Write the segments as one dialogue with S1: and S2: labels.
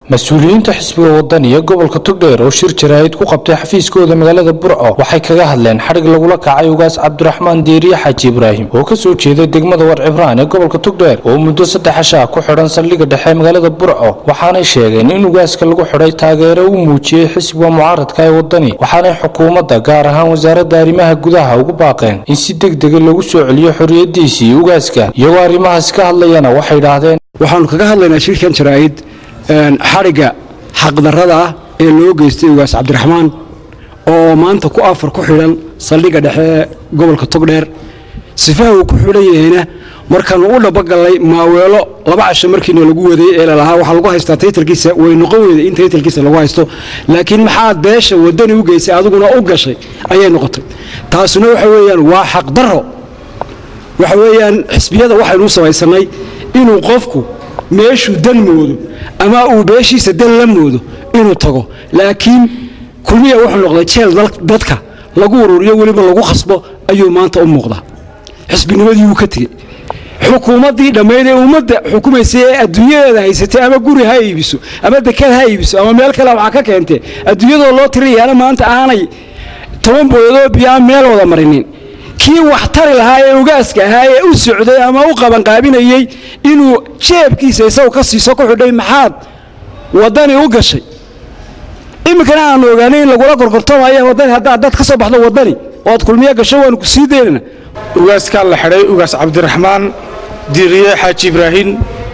S1: mas-uuliyiinta xisbiga wadaniya gobolka togdheer oo shir jaraa'id ku qabtay xafiiskooda magaalada burco waxay kaga hadleen xadhig lagula kacay ugaas cabdiraxmaan diiriye xaaji ibraahim oo ka soo jeeday degmada warcibraan ee gobolka togdheer oo muddo saddex ashaa ku xidhan saldhigga dhexe magaalada burco waxaanay sheegeen in ugaaska lagu xidhay taageero u muujiyey xisbiga mucaaradka ee wadani waxaanay xukuumadda gaar ahaan wasaaradda arrimaha gudaha ugu baaqeen in si degdega lagu soo celiyo xorriyadiisii ugaaska iyagoo arrimahaas ka hadlayana waxay idhaahdeen
S2: waxaanu kaga hadlaynaa shirkan jaraa'id xadhigga xaqdarrada ah ee loo geystay ugaas cabdiraxmaan oo maanta ku afar ku xidhan saldhigga dhexe ee gobolka togdheer sifaha uu ku xidhan yahayna markaanu u dhabagallay maaweelo laba casho markiina lagu waday ee lalahaa waxaa lagu haystaa taytalkiisa way noqon weyda in taytalkiisa lagu haysto laakiin maxaad beesha wadani u geysay adiguna u gashay ayay noqotay taasuna waxa weeyaan waa xaqdarro waxa weeyaan xisbiyada waxaynu u samaysannay inuu qofku meeshuu dan moodo ama uu beeshiisa dan la moodo inuu tago laakiin kulmiya wuxuu noqday jeel dadka lagu ururiyo weliba lagu khasbo ayuu maanta u muuqdaa xisbinimadii wuu ka tegey xukuumaddii dhammayd ee ummadda xukumaysay ee adduunyadeeda haysatay ama guri ha iibiso ama dekad ha iibiso ama meel kale waxaa ka keentee adduunyadoo loo tirayaana maanta aanay toban booyadoo biyaa meel wada marinin kii wax tari lahaa ee ugaaska ahaa ee u socday ama u qabanqaabinayey inuu jeebkiisa isagu ka siiso ku xidhay maxaad waddani u gashay iminkana aanu ogaanay in lagula gorgortamaya waddani haddaad dad ka soo baxdo waddani oo aad kulmiyo gasho waanu ku sii daynana
S3: ugaaskaa la xidhay ugaas cabdiraxmaan diiriye xaaji ibraahin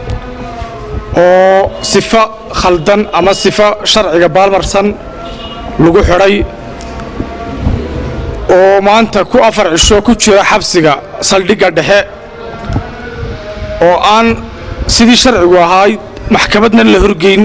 S3: oo sifo khaldan ama sifo sharciga baalmarsan lagu xidhay oo maanta ku afar cisho ku jira xabsiga saldhigga dhexe oo aan sidii sharcigu ahaay maxkamadna la horgeyn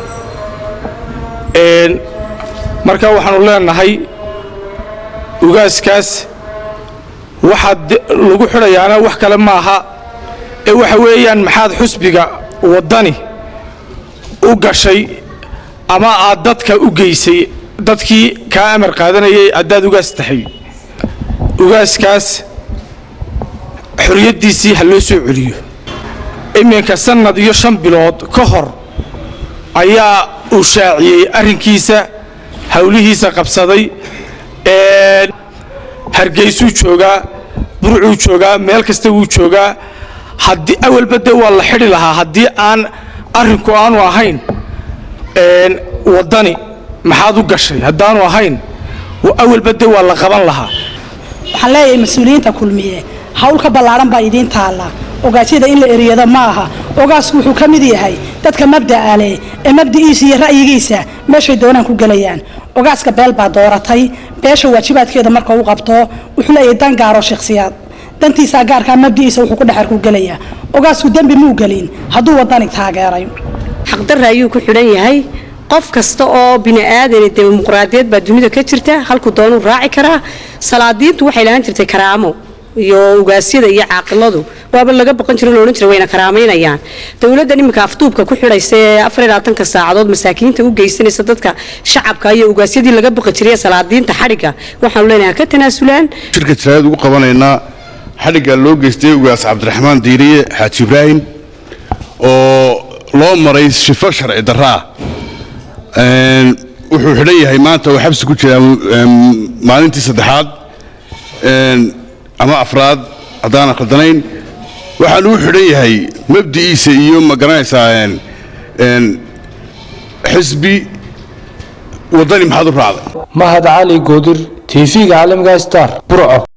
S3: marka waxaannu leenahay ugaaskaas waxaa lagu xidhayaana wax kale maaha ee waxa weeyaan maxaad xusbiga waddani u gashay ama aad dadka u geysay dadkii kaa amar qaadanayay haddaad ugaas tahay ugaaskaas xorriyaddiisii ha loo soo celiyo iminka sannad iyo shan bilood ka hor ayaa uu shaaciyey arrinkiisa howlihiisa qabsaday hargeysuu joogaa burcuu joogaa meel kasta wuu joogaa haddii awalba dee waa la xidhi lahaa haddii aan arrinku aanu ahayn waddani maxaad u gashay haddaanu ahayn awalba dee waa la qaban lahaa
S4: waxaan leeyahay mas-uuliyiinta kulmiye hawl ka ballaaran baa idiin taalla ogaasyada in la eriyado ma aha ogaasku wuxuu ka mid yahay dadka mabda'a leh ee mabda'iisa iyo ra'yigiisa meeshay doonaan ku gelayaan ogaaska beel baa dooratay beesha waajibaadkeeda marka u qabto wuxuu leeyahay dan gaaro shakhsiyaad dantiisaa gaarkaa mabda'iisa wuxuu ku dhexar ku gelayaa ogaasku dembi muu gelin hadduu wadani taageeray
S5: xaqdarra ayuu ku xidhan yahay qof kasta oo bini'aadan dimuqraadiyad baa dunida ka jirta halku doonuu raaci karaa salaadiintu waxay lahaan jirtay karaamo iyo ugaasyada iyo caaqiladu waaba laga baqan jiro loodhan jira wayna karaamaynayaan dowladdan iminka afduubka ku xidhaysa ee afar iyo labaatanka saacadood masaakiinta u geysanaysa dadka shacabka iyo ugaasyadii laga baqi jiray salaadiinta xadhigga waxaanu leenahay ka tanaasulaan
S6: shirka jaraayad ugu qabanaynaa xadhigga loo geystay ugaas cabdiraxmaan diiriye xaaji ibraahim oo loo maray shifo sharci darraa wuxuu xidhan yahay maanta oo xabsi ku jiraa maalintii saddexaad ama afraad haddaanan khaldanayn waxaan uu xidhan yahay mabdi'iisa iyo ma garanaysaa xisbi waddani maxaad u raacday
S1: mahad cali goodir tv-ga caalamiga star burco